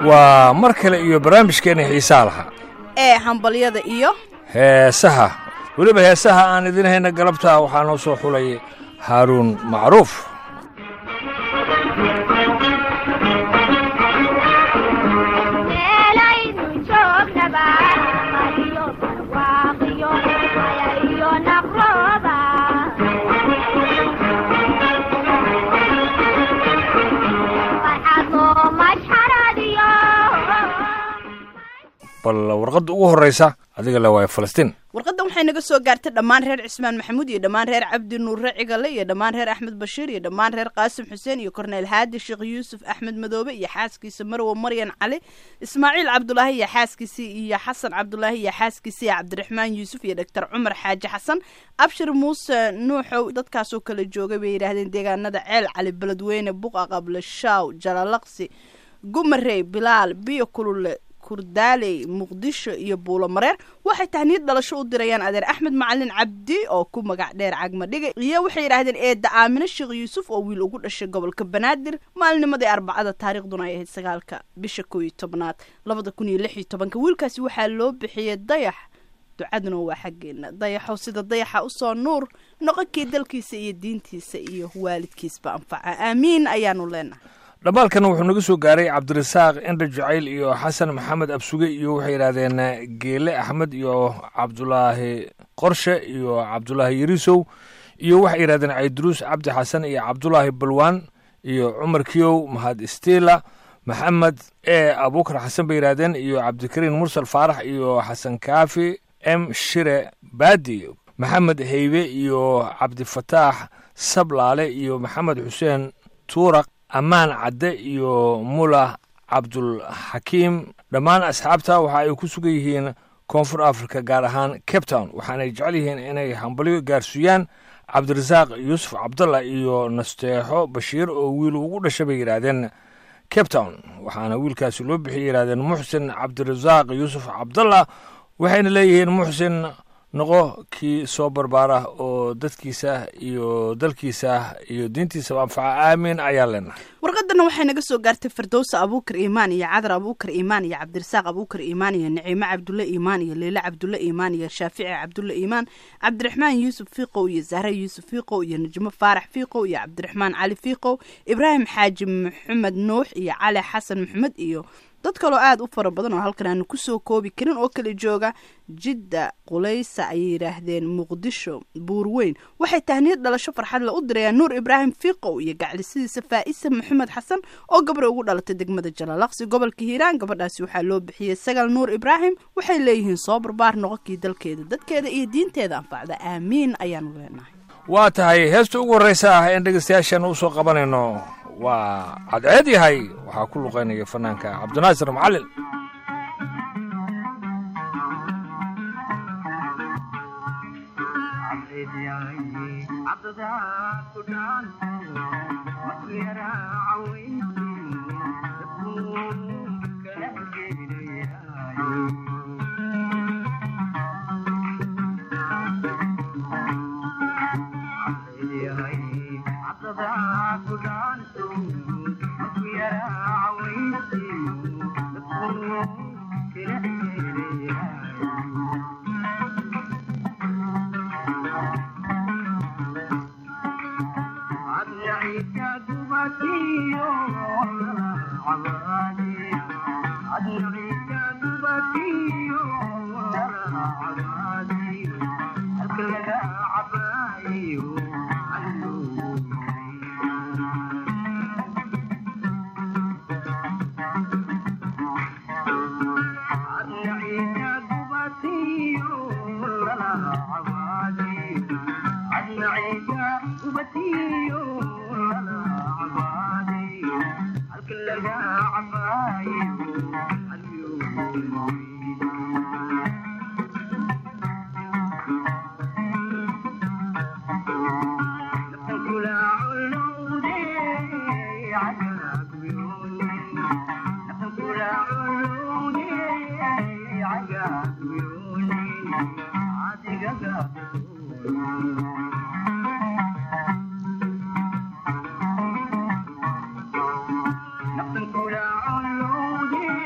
waa mar kale iyo barnaamijkeenna xiisaa lahaa ee hambalyada iyo heesaha weliba heesaha aan idin hayna galabta waxaa noo soo xulay haaruun macruuf bal warqadda ugu horraysa adiga le waaya falastiin warqaddan waxay naga soo gaartay dhammaan reer cismaan maxamuud iyo dhammaan reer cabdi nuure cigale iyo dhammaan reer axmed bashiir iyo dhammaan reer qaasim xuseen iyo korneyl haadi sheekh yuusuf axmed madoobe iyo xaaskiisa marwo maryan cali ismaaciil cabdulaahi iyo xaaskiisii iyo xasan cabdulaahi iyo xaaskiisii cabdiraxmaan yuusuf iyo doctor cumar xaaji xasan abshir muuse nuuxow dadkaasoo kala joogay bay yidhaahdeen deegaanada ceel cali beledweyne buqa qable shaaw jalalaqsi gumarey bilaal biyo kulule kurdaaley muqdisho iyo buulo mareer waxay tahniyad dhalasho u dirayaan adeer axmed macalin cabdi oo ku magac dheer cagma dhigay iyo waxay yidhaahdeen eedda aamine sheekh yuusuf oo wiil ugu dhashay gobolka banaadir maalinimadii arbacada taariikhduna ay ahayd sagaalka bisha koo iyo tobnaad labada kun iyo lix iyo tobanka wiilkaasi waxaa loo bixiyey dayax ducaduna waa xaggeena dayaxow sida dayaxa usoo nuur noqonkii dalkiisa iyo diintiisa iyo waalidkiisba anfaca aamiin ayaanu leenahay dhammaalkan wuxuu naga soo gaaray cabdirasaaq indha jacayl iyo xasan maxamed absuge iyo waxay yidhaahdeen geele axmed iyo cabdulaahi qorshe iyo cabdulaahi yarisow iyo waxay yidhahdeen cayduruus cabdi xasan iyo cabdulaahi balwaan iyo cumar kiyow mahad istila maxamed e abuukar xasan bay yidhahdeen iyo cabdikariin mursal faarax iyo xasan kaafi m shire baadi maxamed heybe iyo cabdifataax sablaale iyo maxamed xuseen tuuraq ammaan cadde iyo mula cabdulxakiim dhammaan asxaabta waxa ay ku sugan yihiin koonfur africa gaar ahaan cape town waxaanay jecel yihiin inay hambalyo gaarsiiyaan cabdirasaaq yuusuf cabdalla iyo nasteexo bashiir oo wiil ugu dhashay bay yidhaahdeen cape town waxaana wiilkaasi loo bixiyay yidhahdeen muxsin cabdirasaaq yuusuf cabdalla waxayna leeyihiin muxsin noqo kii soo barbaara oo dadkiisa iyo dalkiisa iyo diintiisaba anfaca aamiin ayaa leenahay warqadana waxay naga soo gaartay firdowsa abuukar iimaan iyo cadar abuukar iimaan iyo cabdirasaaq abuukar iimaan iyo naciime cabdulle iimaan iyo leyle cabdulle iimaan iyo shaafici cabdulle iimaan cabdiraxmaan yuusuf fiiqow iyo zahre yuusuf fiiqow iyo najmo faarax fiiqow iyo cabdiraxmaan cali fiiqow ibraahim xaaji maxamed nuux iyo cali xasan maxamed iyo dad kaloo aada u fara badan oo halkan aanu kusoo koobi karin oo kala jooga jidda qulaysa ayay yidhaahdeen muqdisho buurweyn waxay tahniyad dhalasho farxadle u dirayaan nuur ibraahim fiiqow iyo gaclisidiisa faa'isa maxamed xasan oo gabra ugu dhalatay degmada jalalaqsi gobolka hiiraan gabadhaasi waxaa loo bixiyey sagal nuur ibraahim waxay leeyihiin soo barbaar noqonkii dalkeeda dadkeeda iyo diinteeda anfacda aamiin ayaanu leenahay waa tahay heesta ugu horraysa ah een dhegaystayaashan u soo qabanayno waa cadceed yahay waxaa ku luqaynaya fanaanka cabdinaasir macalin Nothing could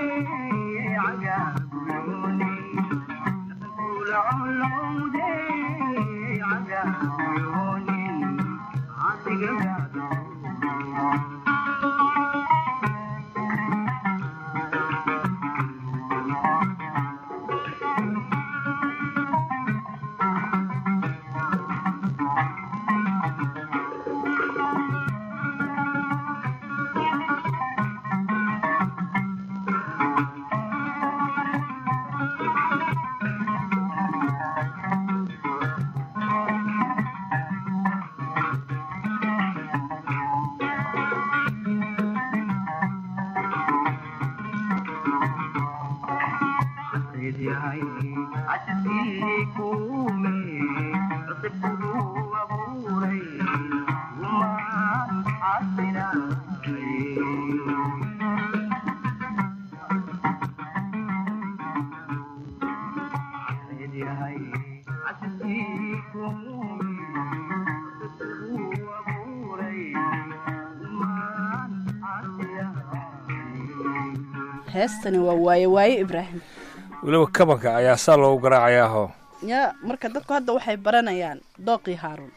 heestani waa waaye waaye ibraahim weliba kabanka ayaa saa loogu garaacayaahoo ya marka dadku hadda waxay baranayaan dooqii haaruun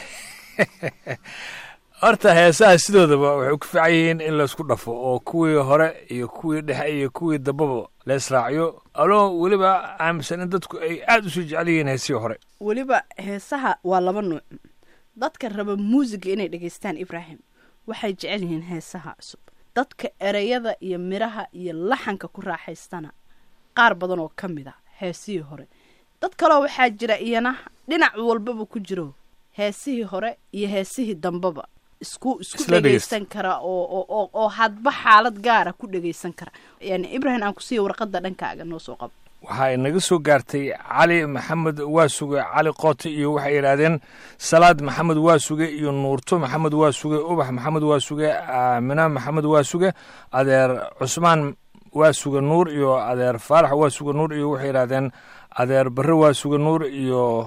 horta heesaha sidoodaba waxay ku fiican yihiin in laysku dhafo oo kuwii hore iyo kuwii dhexe iyo kuwii dambaba la israaciyo aloo weliba aaminsan in dadku ay aada usii jecel yihiin heesihii hore weliba heesaha waa laba nuuc dadka raba muusiga inay dhegaystaan ibraahim waxay jecel yihiin heesaha cusub dadka ereyada iyo midhaha iyo laxanka ku raaxaystana qaar badan oo ka mid a heesihii hore dad kaleo waxaa jira iyana dhinac walbaba ku jiro heesihii hore iyo heesihii dambaba isku isku Isla dhegeysta. dhegaysan kara oo oo oo oo hadba xaalad gaara ku dhegaysan kara yani ibrahim aan kusiiya warqadda dhankaaga noo soo qabo waxaa inaga soo gaartay cali maxamed waasuge cali qoote iyo waxay yidhaahdeen salaad maxamed waasuge iyo nuurto maxamed waasuge ubax maxamed waasuge aamina maxamed waasuge adeer cusmaan waasuge nuur iyo adeer faarax waasuge nuur iyo waxay yidhaahdeen adeer barre waasuge nuur iyo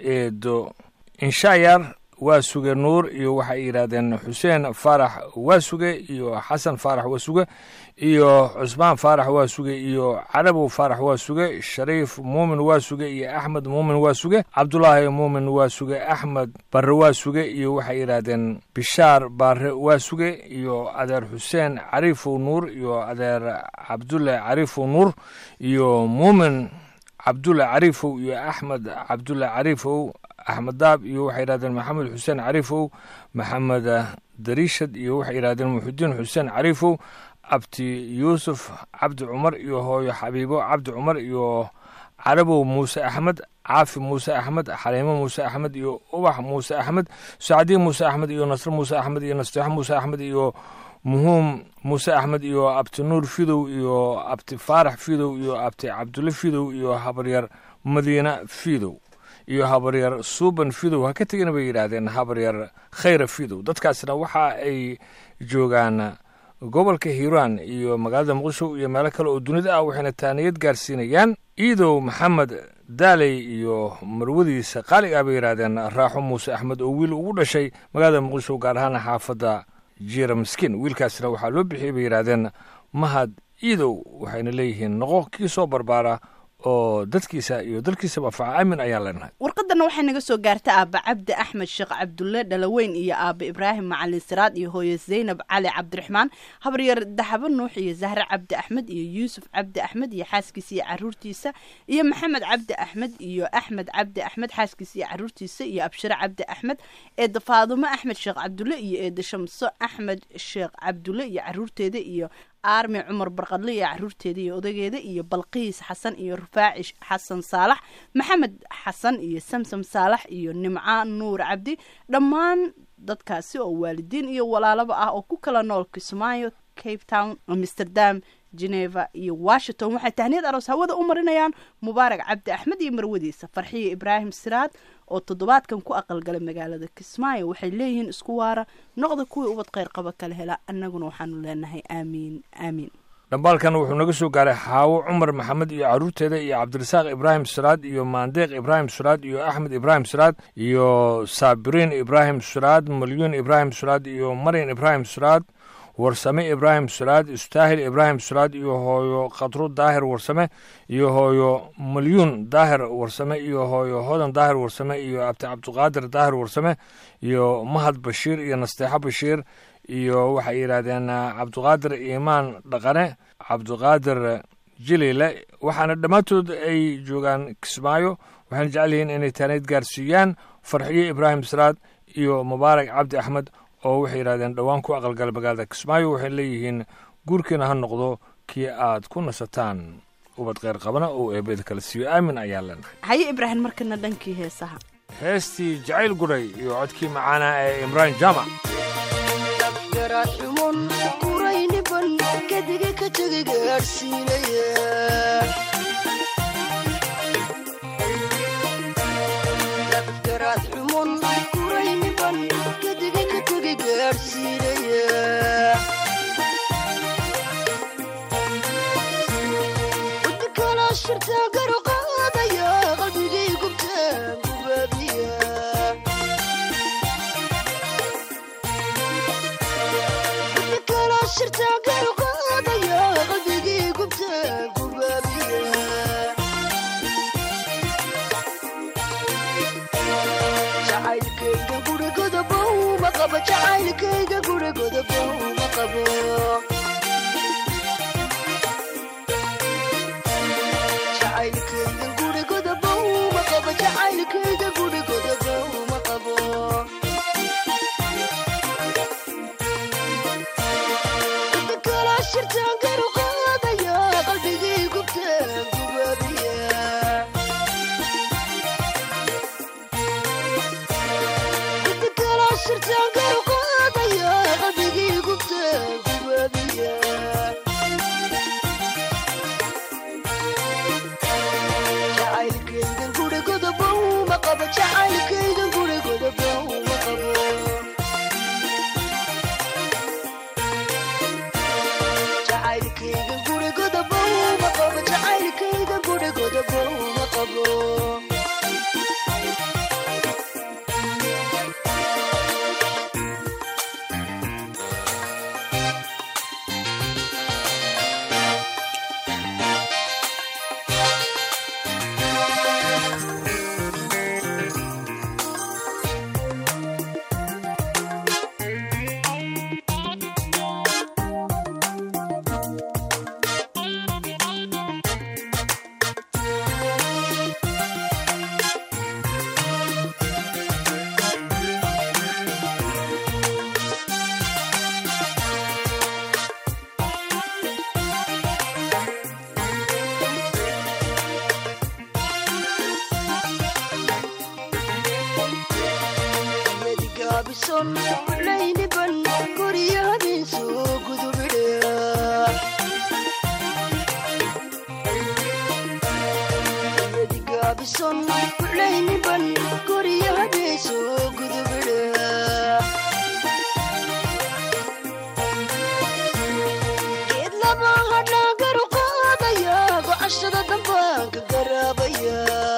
eedo inshaayar waasuge nuur iyo waxay yidhaahdeen xuseen faarax waasuge iyo xasan faarax waasuge iyo cusmaan faarax waasuge iyo carabow faarax waasuge shariif muumin waasuge iyo axmed muumin waasuge cabdulaahi muumin waasuge axmed barre waasuge iyo waxay yidhaahdeen bishaar baare waasuge iyo adeer xuseen cariifow nuur iyo adeer cabdulle cariifow nuur iyo muumin cabdulle cariifow iyo axmed cabdulle cariifow axmed daab iyo waxay yidhahdeen maxamed xuseen cariifow maxamed dariishad iyo waxay yidhahdeen muxudiin xuseen cariifow abti yuusuf cabdi cumar iyo hooyo xabiibo cabdi cumar iyo carabow muuse axmed caafi muuse axmed xaliimo muuse axmed iyo ubax muuse axmed sacdiin muuse axmed iyo nasre muuse axmed iyo nasteexo muuse axmed iyo muhuum muuse axmed iyo abti nuur fidow iyo abti faarax fidow iyo abti cabdulle fidow iyo habaryar madiina fidow iyo habaryar suuban fidow ha ka tegina bay yidhaahdeen habaryar khayra fidow dadkaasna waxa ay joogaan gobolka hiiraan iyo magaalada muqdisho iyo meelo kale oo dunida ah waxayna taaniyad gaarsiinayaan iidow maxamed daaley iyo marwadiisa qaaliga ah bay yidhaahdeen raaxo muuse axmed oo wiil ugu dhashay magaalada muqdisho gaar ahaan xaafadda jiira miskiin wiilkaasna waxaa loo bixiyey bay yidhaahdeen mahad iidow waxayna leeyihiin noqo kii soo barbaara oo dadkiisa iyo dalkiisaba faca aamin ayaan leenahay warqadana waxay naga soo gaarta aaba cabdi axmed sheekh cabdulle dhalaweyn iyo aaba ibraahim macalin siraad iyo hooye zaynab cali cabdiraxmaan habaryar daxabo nuux iyo zahre cabdi axmed iyo yuusuf cabdi axmed iyo xaaskiisa iyo caruurtiisa iyo maxamed cabdi axmed iyo axmed cabdi axmed xaaskiisa iyo caruurtiisa iyo abshire cabdi axmed eeda faadumo axmed sheekh cabdulle iyo eeda shamso axmed sheekh cabdulle iyo caruurteeda iyo aarmi cumar barqadle iyo caruurteeda iyo odageeda iyo balqiis xasan iyo rufaaci xasan saalax maxamed xasan iyo samsam saalax iyo nimca nuur cabdi dhammaan dadkaasi oo waalidiin iyo walaalaba ah oo ku kala nool kismaayo cape town amsterdam geneva iyo washington waxay tahniyad aroos hawada u marinayaan mubaarak cabdi axmed iyo marwadiisa farxiyo ibraahim siraad oo toddobaadkan ku aqalgalay magaalada kismaayo waxay leeyihiin isku waara noqda kuwii ubad kheyr qaba kala hela annaguna waxaanu leenahay aamiin aamiin dhambaalkan wuxuu naga soo gaaray xaawo cumar maxamed iyo caruurteeda iyo cabdirasaaq ibraahim siraad iyo maandeeq ibraahim siraad iyo axmed ibraahim siraad iyo saabiriin ibraahim siraad malyuun ibraahim siraad iyo maryan ibraahim siraad warsame ibraahim sulaad istaahil ibraahim sulaad iyo hooyo khadro daahir warsame iyo hooyo malyuun daahir warsame iyo hooyo hodan daahir warsame iyo abti cabdiqaadir daahir warsame iyo mahad bashiir iyo nasteexo bashiir iyo waxay yidhaahdeen cabdiqaadir iimaan dhaqane cabdiqaadir jilile waxaana dhammaantood ay joogaan kismaayo waxayna jecel yihiin inay taanayd gaarsiiyaan farxiyo ibraahim saraad iyo mubaarak cabdi axmed oo waxay yidhahdeen dhowaan ku aqalgala magaalada kismaayo waxay leeyihiin guurkiina ha noqdo kii aad ku nasataan ubad kheyr qabana oo eebeda kala siiyo aamin ayaa leenahay haye ibraahim markana dhankii heesaha heestii jacayl guray iyo codkii macaana ee imraan jaamac garaadxumon qurayniban kadiga ka tegay gaadhsiinaya garaadxumon qurayniban kadiga ka tegay gaadhsiinaya udkala shirtaa garu qaadaya qalbigay gubtaan gubaabiya jacaylkayga gurigodabow ma qabo jacaylkayga gurigodabow ma qabo jacaylkayga gurigodabow ma qabo jacaylkayga gurigodabow ma qabo qalbigii gubtaan gubaabiya qalbigii gubtaan gubaabiya jacaylkaygan gurigodabow ma qabo jacaylkaygan gurigodabow ma qabo jacaylkayga gurigodabow ma qabo jacaylkayga gurigodabow ma qabo yadigaabisan layniban gurya habeensu gudubidhe yadigaabisan layniban gurya habeensu gudubidhe geed laba hadhaa garu qaadaya gocashada dambaanka garaabaya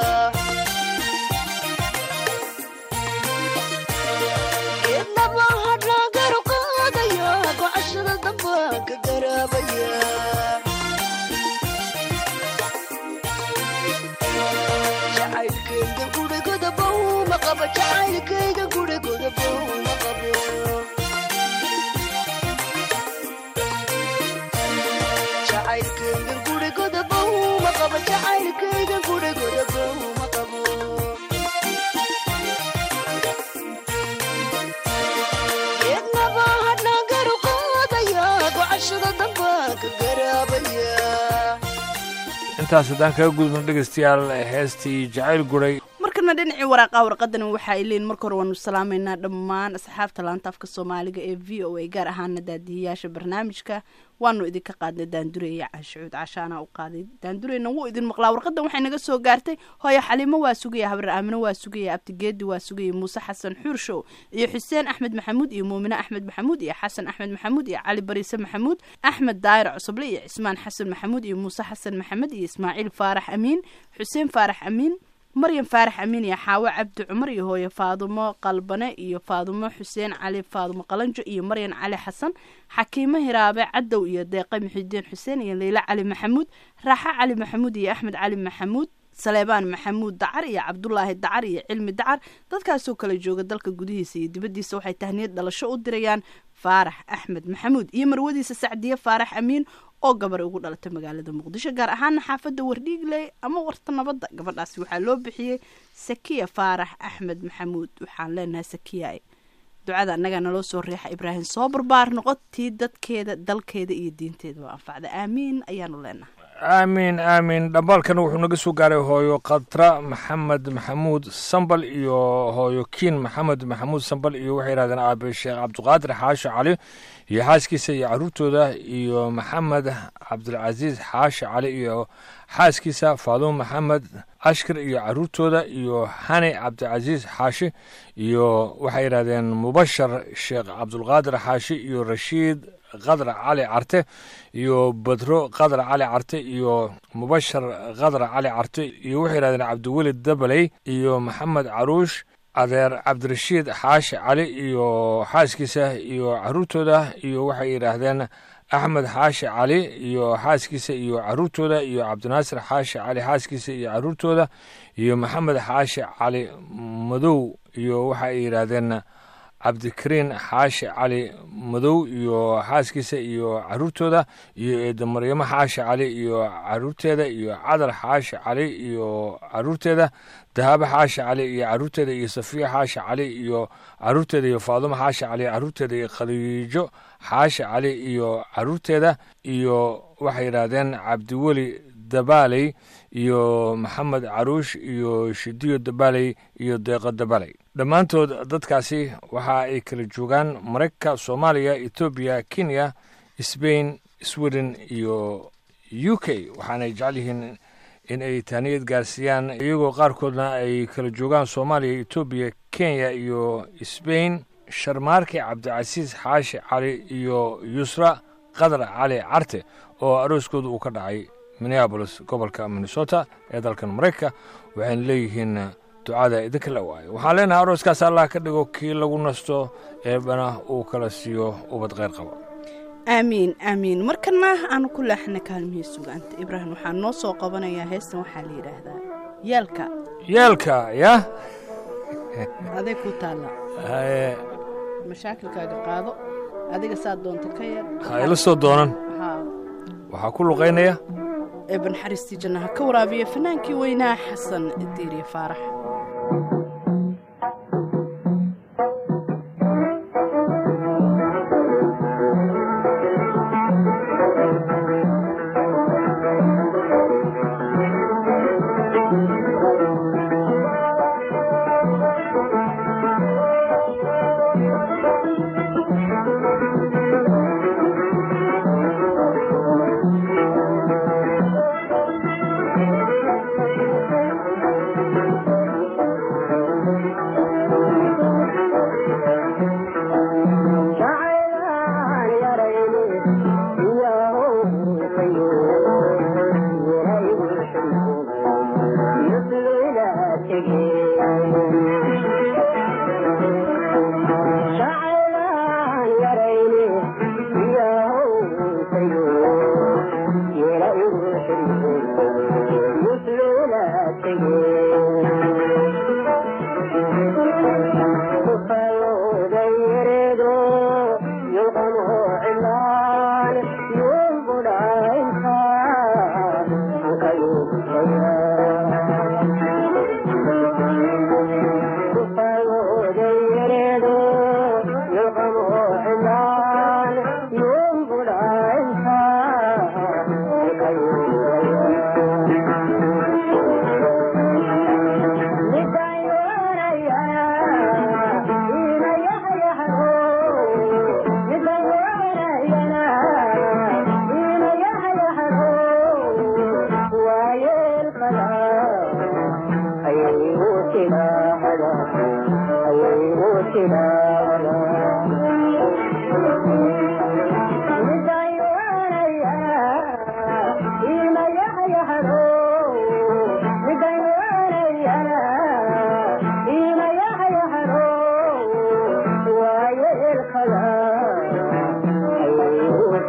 geedlaba hadhaa garu qaadaya gocashada dambaanka garaabaya jacaylkayga gurigodabow ma qabo jacaylkayga gurigodabow ma qabo jacaylkayga gurigodabow ma qabo jacaylkayga gurigodabow ma qabo geednaba hadhaa garu qaadaya gocashada dambaanka garaabaya intaas haddaan kaga gudubno dhegaystayaal heestii jacayl guray markana dhinacii waraaqaha warqadani waxa ay leeyiin marka hore waanu salaamaynaa dhammaan asxaabta laanta afka soomaaliga ee v o a gaar ahaana daadihiyaasha barnaamijka waanu idinka qaadnay daandureya caashucuud cashaana u qaaday daandureyna wuu idin maqlaa warqadan waxay naga soo gaartay hooyo xaliimo waa sugaya habar aamino waa sugaya abtigeedi waa sugaya muuse xasan xuurshow iyo xuseen axmed maxamuud iyo muumine axmed maxamuud iyo xasan axmed maxamuud iyo cali bariise maxamuud axmed daayir cusuble iyo cismaan xasan maxamuud iyo muuse xasan maxamed iyo ismaaciil faarax amiin xuseen faarax amiin maryan faarax amiin iyo xaawo cabdi cumar iyo hooye faadumo qalbane iyo faadumo xuseen cali faadumo qalanjo iyo maryan cali xasan xakiimo hiraabe cadow iyo deeqe muxidiin xuseen iyo leyla cali maxamuud raaxo cali maxamuud iyo axmed cali maxamuud saleebaan maxamuud dacar iyo cabdulaahi dacar iyo cilmi dacar dadkaasoo kala jooga dalka gudihiisa iyo dibaddiisa waxay tahniyad dhalasho u dirayaan faarax axmed maxamuud iyo marwadiisa sacdiye faarax amiin oo gabar ugu dhalatay magaalada muqdisho gaar ahaana xaafadda wardhiigley ama warta nabadda gabadhaasi waxaa loo bixiyey sakiya faarax axmed maxamuud waxaan leenahay sakiya ducada annagaa naloo soo riixa ibraahim soo barbaar noqotii dadkeeda dalkeeda iyo diinteedaba anfacda aamiin ayaanu leenahay aamiin aamiin dhambaalkan wuxuu naga soo gaaray hooyo khatra maxamed maxamuud sambal iyo hooyo kiin maxamed maxamuud sambal iyo waxay yidhahdeen aabe sheekh cabdiqaadir xaasho cali iyo xaaskiisa iyo caruurtooda iyo maxamed cabdilcasiis xaasho cali iyo xaaskiisa faadumo maxamed ashkar iyo caruurtooda iyo hani cabdicasiis xaashi iyo waxay yidhahdeen mubashar sheekh cabdulqaadir xaashi iyo rashiid qadar cali carte iyo badro qadar cali carte iyo mubashar qadar cali carte iyo waxay yidhahdeen cabdiwelid dabaley iyo maxamed caruush adeer cabdirashiid xaashi cali iyo xaaskiisa iyo caruurtooda iyo waxay yidhaahdeen axmed xaashi cali iyo xaaskiisa iyo caruurtooda iyo cabdinaasir xaashi cali xaaskiisa iyo caruurtooda iyo maxamed xaashi cali madow iyo waxay yidhaahdeen cabdikariin xaashi cali madow iyo xaaskiisa iyo caruurtooda iyo eeda maryamo xaashi cali iyo caruurteeda iyo cadar xaashi cali iyo caruurteeda dahaabo xaashi cali iyo caruurteeda iyo safiya xaashi cali iyo caruurteeda iyo faadumo xaashi cali caruurteeda iyo khadiijo xaashi cali iyo caruurteeda iyo waxay yidhaahdeen cabdiweli dabaaley iyo maxamed caruush iyo shidiyo dabaaley iyo deeqo dabaaley dhammaantood dadkaasi waxa ay kala joogaan maraykanka soomaaliya etoobiya kenya sbain sweden iyo u k waxaanay jecel yihiin in ay taaniyad gaarsiiyaan iyagoo qaarkoodna ay kala joogaan soomaaliya etoobiya kenya iyo sbain sharmaarke cabdicasiis xaashi cali iyo yusra qadar cali carte oo arooskooda uu ka dhacay minneabolis gobolka minnesota ee dalkan maraykanka waxayna leeyihiin ducada idinka la waayo waxaan leenahay arooskaas allah ka dhigo kii lagu nasto eebana uu kala siiyo ubad kheyr qaba aamiin aamiin markana aanu ku leexana kaalmihii sugaanta ibraahim waxaa noo soo qabanayaa heestan waxaa la yidhaahdaa yeelka yeelka yah aday ku taalla haye mashaakilkaaga qaado adiga saa doonta ka yeel ha ila soo doonan haa waxaa ku luqaynaya eeba naxariistii jannaha ka waraabiya fanaankii weynaa xasan diiriye faarax Thank you.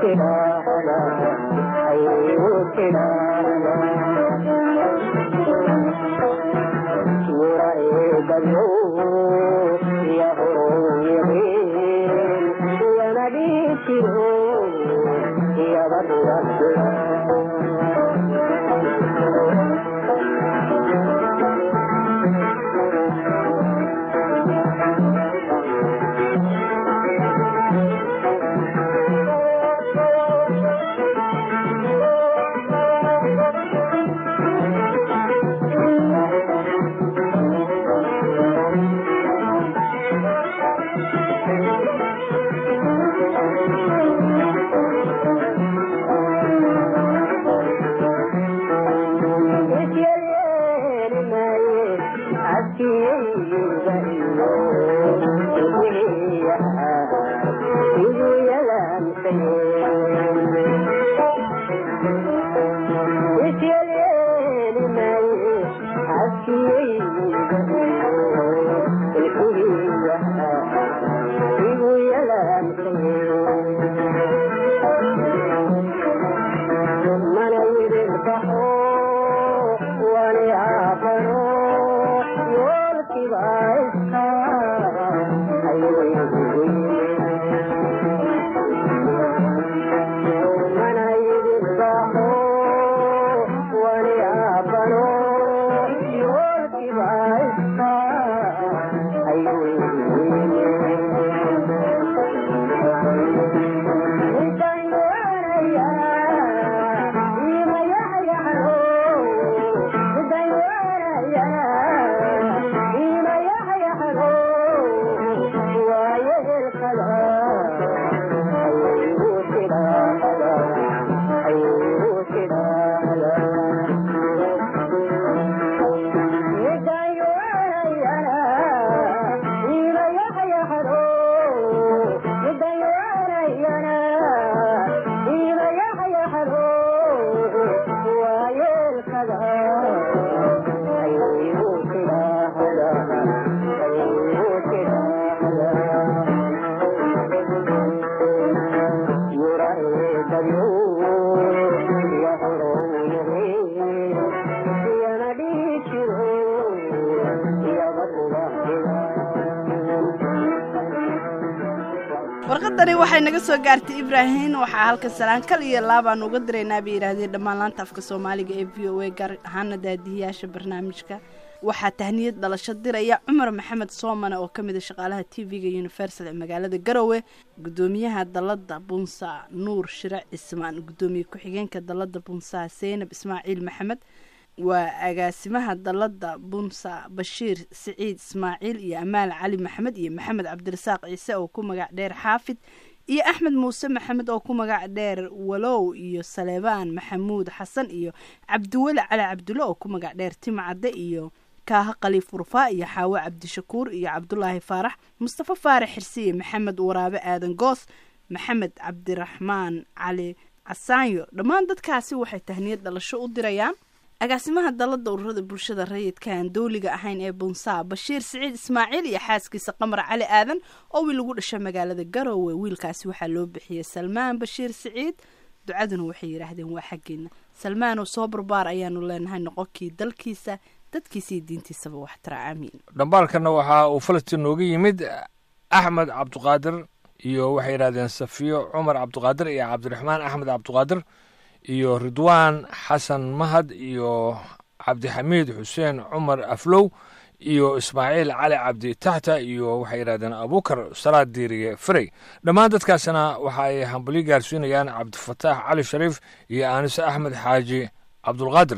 warqadani waxay naga soo gaartay ibraahim waxaa halka salaan kal iyo laabaan uga diraynaa bay yidhaahdeen dhammaan laanta afka soomaaliga ee v o a gaar ahaana daadihiyaasha barnaamijka waxaa tahniyad dhalasho diraya cumar maxamed soomane oo ka mid a shaqaalaha t v-ga universal ee magaalada garowe gudoomiyaha dalada bunsa nuur shire cismaan gudoomiye ku-xigeenka dalada bunsa seynab ismaaciil maxamed waa agaasimaha dalada bunsa bashiir siciid ismaaciil iyo amaal cali maxamed iyo maxamed cabdirasaaq ciise oo ku magac dheer xaafid iyo axmed muuse maxamed oo ku magac dheer walow iyo saleebaan maxamuud xasan iyo cabdiweli cali cabdulle oo ku magac dheer timcadde iyo kaaha khaliif urfaa iyo xaawo cabdishakuur iyo cabdulaahi faarax mustafa faarax xirsiye maxamed waraabe aadan goos maxamed cabdiraxmaan cali casaanyo dhammaan dadkaasi waxay tahniyad dhalasho u dirayaan agaasimaha dalada ururada bulshada rayidka aan dowliga ahayn ee bunsaa bashiir siciid ismaaciil iyo xaaskiisa qamar cali aadan oo wiil lagu dhashay magaalada garowe wiilkaasi waxaa loo bixiyey salmaan bashiir siciid ducaduna waxay yidhaahdeen waa xaggeena salmaanoo soo barbaar ayaanu leenahay noqonkii dalkiisa dadkiisa iyo diintiisaba waxtara aamiin dhambaalkana waxaa uu falastiin nooga yimid axmed cabdiqaadir iyo waxay yidhahdeen safiyo cumar cabdiqaadir iyo cabdiraxmaan axmed cabdiqaadir iyo ridwaan xasan mahad iyo cabdixamiid xuseen cumar aflow iyo ismaaciil cali cabdi taxta iyo waxay yidhahdeen abukar salaad diiriye ferey dhammaan dadkaasna waxa ay hambalyo gaarsiinayaan cabdifataax cali shariif iyo aanise axmed xaaji cabdulqaadir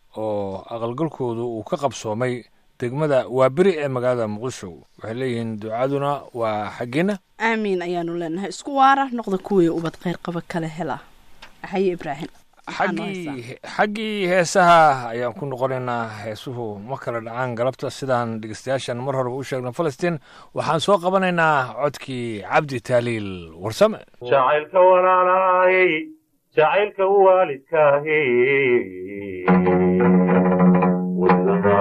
oo aqalgalkoodu uu ka qabsoomay degmada waaberi ee magaalada muqdisho waxay leeyihiin ducaduna waa xaggeena aamiin ayaanu leenahay isku waara noqda kuwii ubad kheyr qaba kale hela haye ibraahim xaggii xaggii heesaha ayaan ku noqonaynaa heesuhu ma kala dhacaan galabta sidaan dhegeystayaashan mar horeba u sheegna falastiin waxaan soo qabanaynaa codkii cabdi taaliil warsame jacaylka walaalaayey jacaylka waalidkaahi wadnaha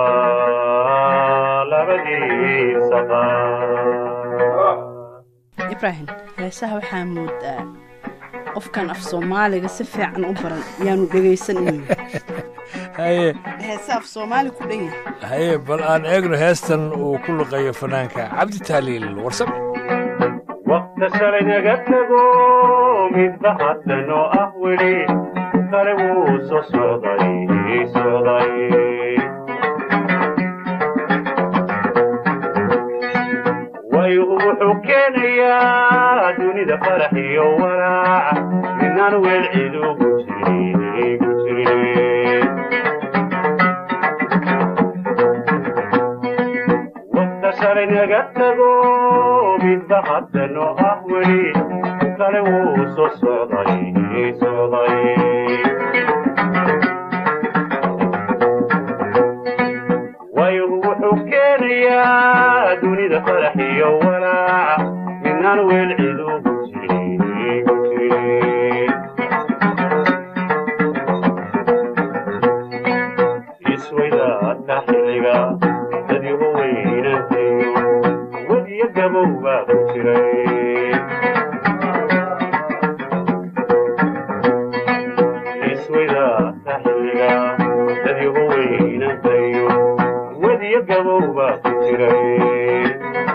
labadiisa qaar ibraahim heesaha waxaa moodaa qofkan af soomaaliga si fiican u baran yaanu dhegaysanin haye heese af soomaali ku dhan yahay haye bal aan eegno heestan uu ku luqeeyo fanaanka cabdi tahliil warsame waqta shalay naga tago midba haddanoo ah weli kale wuu soo socday socday waygu wuxuu keenayaa dunida farax iyo walaac midnaan weel cid ugu jiri gu jirin waqta shalay naga tago midba haddanoo ah weli kale wuu soo socday socday waygu wuxuu keenayaa dunida farax iyo walaac midnaan weel cid ugu jiri gu jirin isweydaadka xilliga dadigu weynantayo wadiyo gabow baa ku jiray isweydaadka xilliga dadigu weynantayo wadiyo gabow baa ku jiray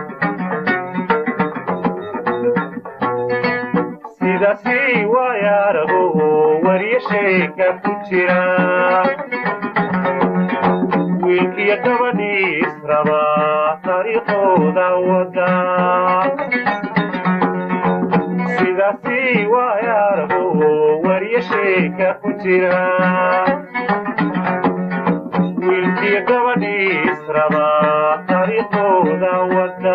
sidaasi waayaarago wariyo sheeka ku jira wiilkiyo gabadhii israba taariikhooda wada sidaasi waayaarago wariyo sheeka ku jira wiilkiyo gabadhii israba taariikhooda wada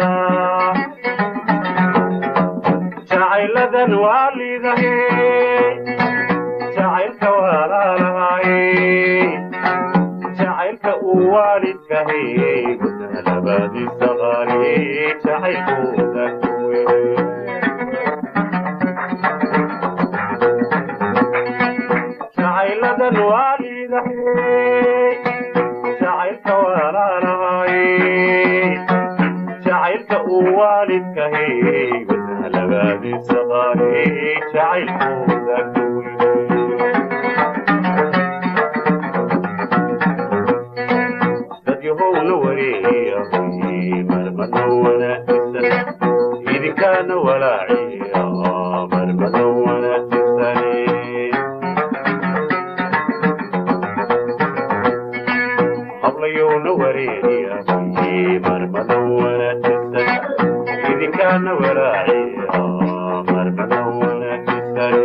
jacayladan waa liidahe jacaylka walaalahaye jacaylka uu waalidkahay labadiisa qaali jacaylkooda kuwe jacayladan waalidahay jacaylka walaalahay jacaylka uu waalidkahay labadiisa qaali jacaylkooda kuwe dadyahowna wareeyay marmada wanaagsan idinkaana walaaciya marmada wanaagsan hablayowna wareeyay marmada wanaagsan idinkaana walaaciya marmada wanaagsan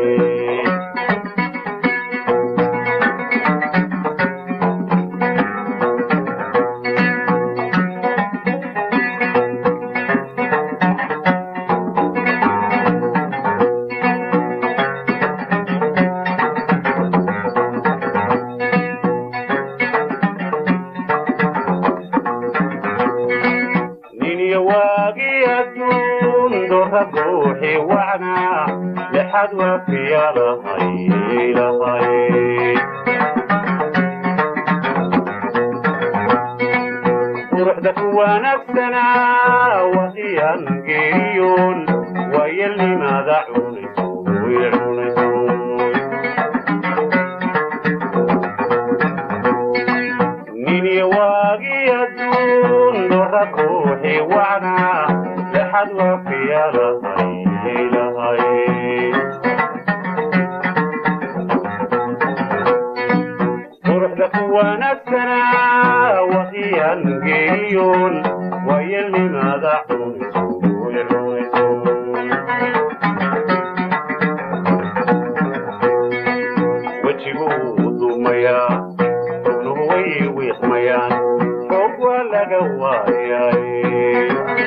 niniyo waagii adduun doorra ruuxi wacnaa lexad waafiya lahay lahay quruxda ku wanaagsanaa waqiyaan geeriyoon waayelnimaada cunayso way cunayso niniyo waagii adduun doorra ruuxi wacnaa lexad waafiya lahay lahay quruxda ku wanaagsanaa waqiyaan geeriyoon waayelnimaada cunayso way cunayso wejiguu dumayaa xubnuhu way wiiqmayaan xoog waa laga waayay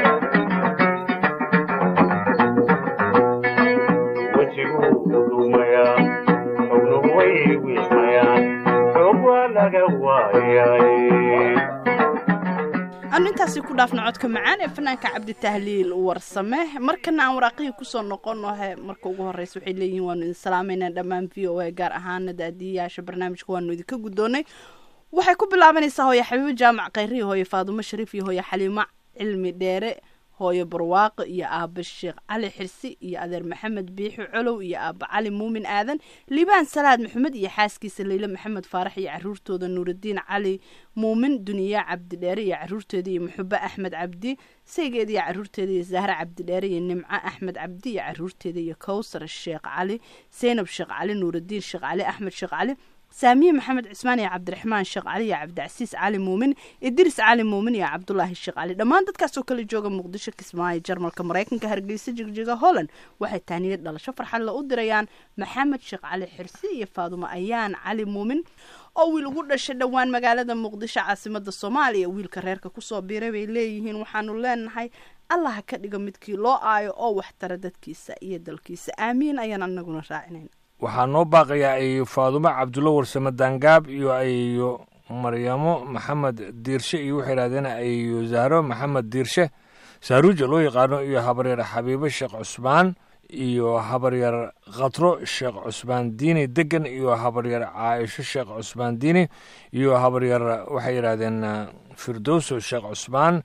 wejiguu dumayaa xubnuhu way wiiqmayaan xoog waa laga waayay aanu intaasi ku dhaafno codka macaan ee fanaanka cabditahliil warsame markana aan waraaqihii kusoo noqono he marka ugu horeysa waxay leeyihiin waanu idin salaamayna dhammaan v o a gaar ahaana daadiyayaasha barnaamijka waanu idinka guddoonay waxay ku bilaabanaysaa hooye xabiibo jaamac khayrihi hooye faadumo shariif iyo hooye xaliimo cilmi dheere hooyo barwaaqo iyo aaba sheekh cali xirsi iyo adeer maxamed biixi colow iyo aaba cali muumin aadan liibaan salaad maxamed iyo xaaskiisa leyle maxamed faarax iyo caruurtooda nuurudiin cali muumin duniya cabdidheere iyo caruurteeda iyo muxube axmed cabdi saygeeda iyo caruurteeda iyo zahra cabdidheere iyo nimco axmed cabdi iyo caruurteeda iyo kowsar sheekh cali seynab sheekh cali nuurudiin sheekh cali axmed sheekh cali saamiye maxamed cismaan iyo cabdiraxmaan sheekh cali iyo cabdicasiis cali muumin idris cali muumin iyo cabdulaahi sheekh cali dhammaan dadkaas oo kala jooga muqdisho kismaayo jarmalka maraykanka hargeysa jigjiga holland waxay taaniyad dhalasho farxad la u dirayaan maxamed sheekh cali xirsi iyo faadumo ayaan cali muumin oo wiil ugu dhashay dhowaan magaalada muqdisho caasimada soomaaliya wiilka reerka kusoo biiray bay leeyihiin waxaanu leenahay allah ka dhigo midkii loo aayo oo waxtara dadkiisa iyo dalkiisa aamiin ayaan anaguna raacinayna waxaa noo baaqayaa ay faadumo cabdulla warsame daangaab iyo ayo maryamo maxamed diirshe iyo waxay yidhahdeen ayo zahro maxamed diirshe saaruuja loo yaqaano iyo habaryar xabiibo sheekh cusmaan iyo habaryar khatro sheekh cusmaan diini degan iyo habaryar caaisho sheekh cusmaan diini iyo habaryar waxay yidhahdeen firdowso sheekh cusmaan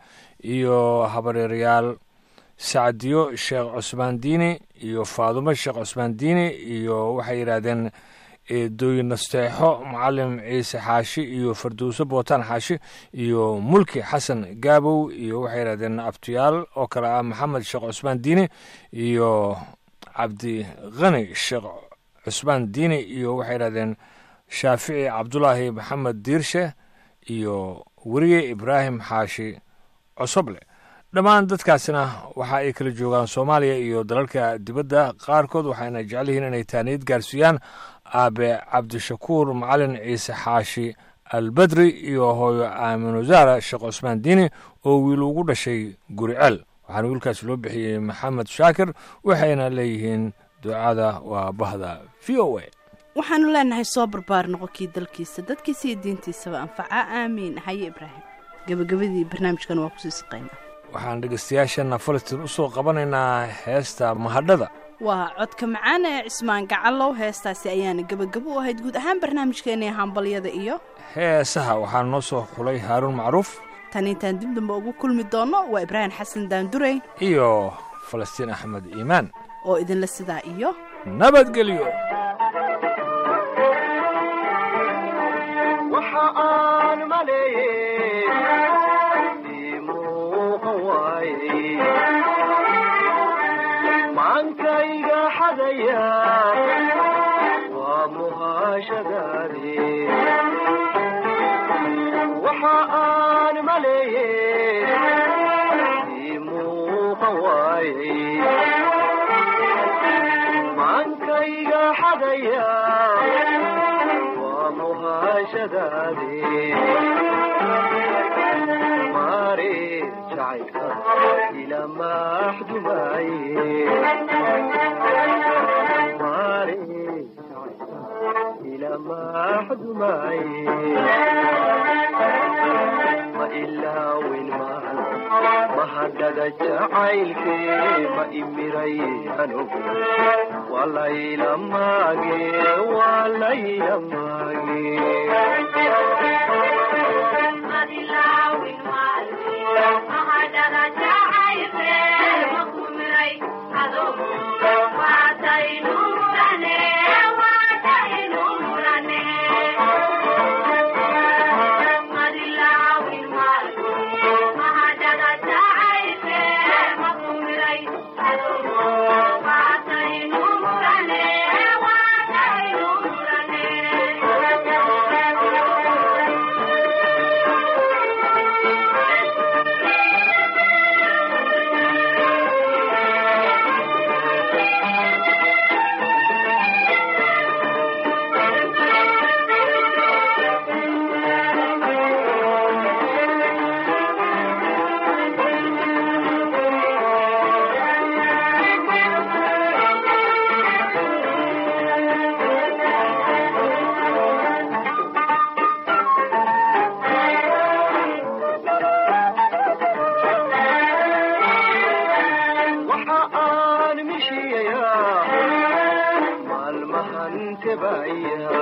iyo habaryaryaal sacdiyo sheekh cusmaan diini iyo faadumo sheekh cusmaan diini iyo waxay yidhaahdeen dooyin nasteexo macalim ciise xaashi iyo fardowso bootaan xaashi iyo mulki xasan gaabow iyo waxay yidhahdeen abtiyaal oo kale ah maxamed sheekh cusmaan diini iyo cabdi khani sheekh cusmaan diini iyo waxay yidhahdeen shaafici cabdulaahi maxamed diirshe iyo weriye ibraahim xaashi cosoble dhammaan dadkaasina waxa ay kala joogaan soomaaliya iyo dalalka dibadda qaarkood waxayna jecel yihiin inay taaniyad gaarsiiyaan aabe cabdishakuur macalin ciise xaashi albadri iyo hooyo aaminu zaara sheekh cusmaan diini oo wiil ugu dhashay guriceel waxaana wiilkaasi loo bixiyey maxamed shaakir waxayna leeyihiin ducada waa bahda v o a waxaanu leenahay soo barbaar noqonkii dalkiisa dadkiisa iyo diintiisaba anfaca aamiin haye ibraahim gabagabadii barnaamijkan waa kusii saqayna waxaan dhegeystayaashana falastiin u soo qabanaynaa heesta mahadhada waa codka macaan ee cismaan gacalow heestaasi ayaana gebagabo u ahayd guud ahaan barnaamijkeennii hambalyada iyo heesaha waxaa noo soo xulay haaruun macruuf tan intaan dib dambe ugu kulmi doonno waa ibraahim xasan daandurey iyo falastiin axmed iimaan oo idinla sidaa iyo nabadgelyo waxa aan maleeyey ii muuqan waaye maankayga xadaya waa muhaashadaade waxa aan maleeyey ii muuqan waaye maankayga xadaya waa muhaashadaade maare jacaylka ila maxdumaye maare jacaylka ila maxdumaye ma ilaawin maan mahadhada jacaylke ma imiray anugu walayla maage walayla maage waxa aan mishiyayaa maalmahan tebaya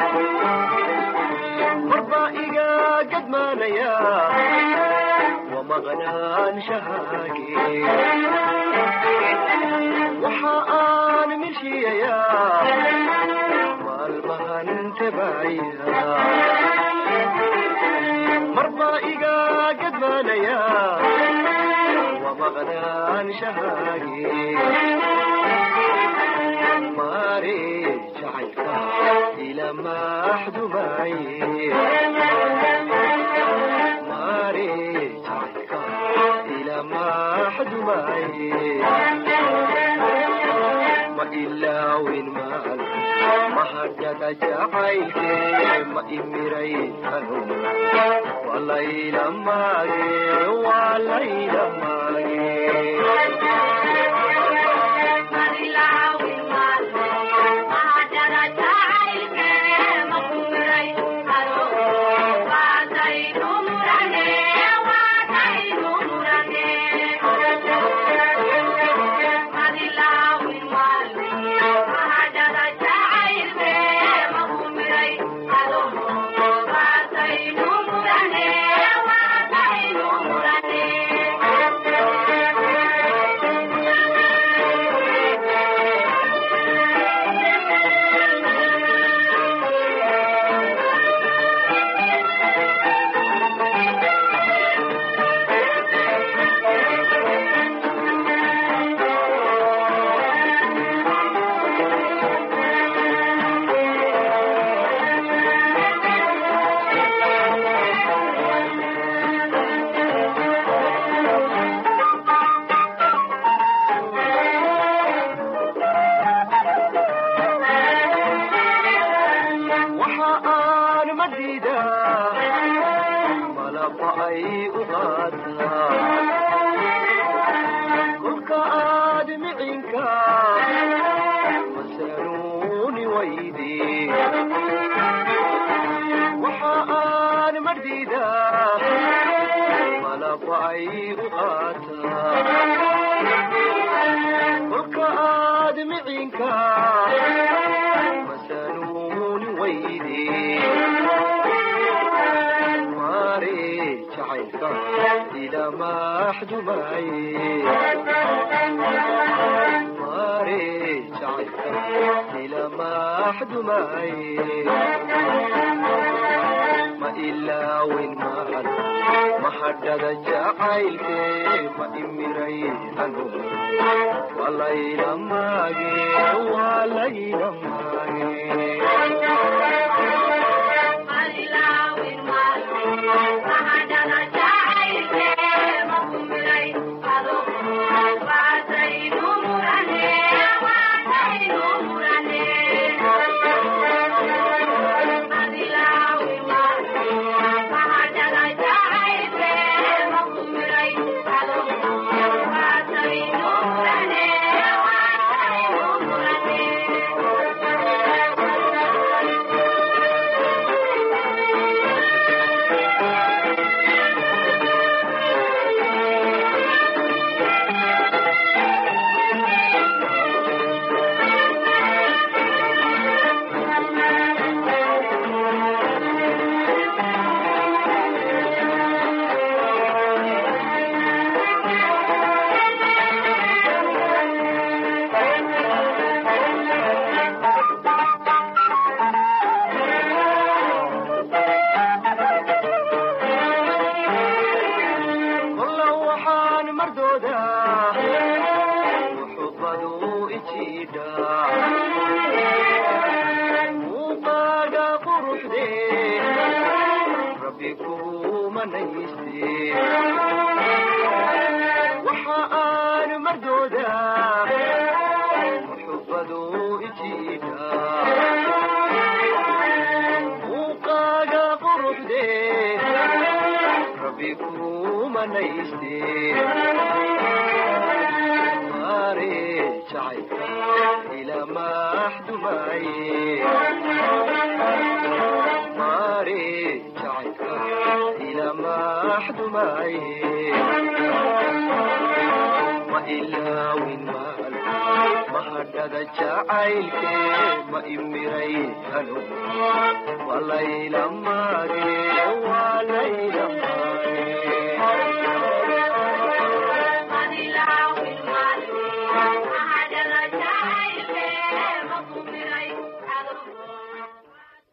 warbaa iga gadmaanaya maqnaanshahaagii waxa aan milkiyayaa maalmahan tabacaya marba iga gadbaanaya waa maqnaanshahaagii maare jacaylka ila maxdumaye maare jacaylka ila maxdumaye ma ilaawin maal mahadhada jacaylke ma imiray kanum walayla maage walayla maage waxa aan madida malaba ay u qaataa kolka aad micinka masanuuni waydi waxa aan madida malaba ay u qaataa kolka aad micinka masanuuni waydi maare jacaylka ila maxdumaye maare jacaylka ila maxdumaye ma ilaawin maal mahadhada jacaylke ma imiray anu walayla maage walayla maage kolla waxaan mardooda muxubadu ijiidha muuqaaga quruxde rabbi kuu manayste waxa aan mardooda muxubadu ijiidha muuqaaga quruxde rabbi kuu manayste maare jacaylka ila maxdumaye maare jacaylka ila maxdumaye ma ilaawin maal mahadhada jacaylke ma imiray anu walayla maage walayla maage Thank you.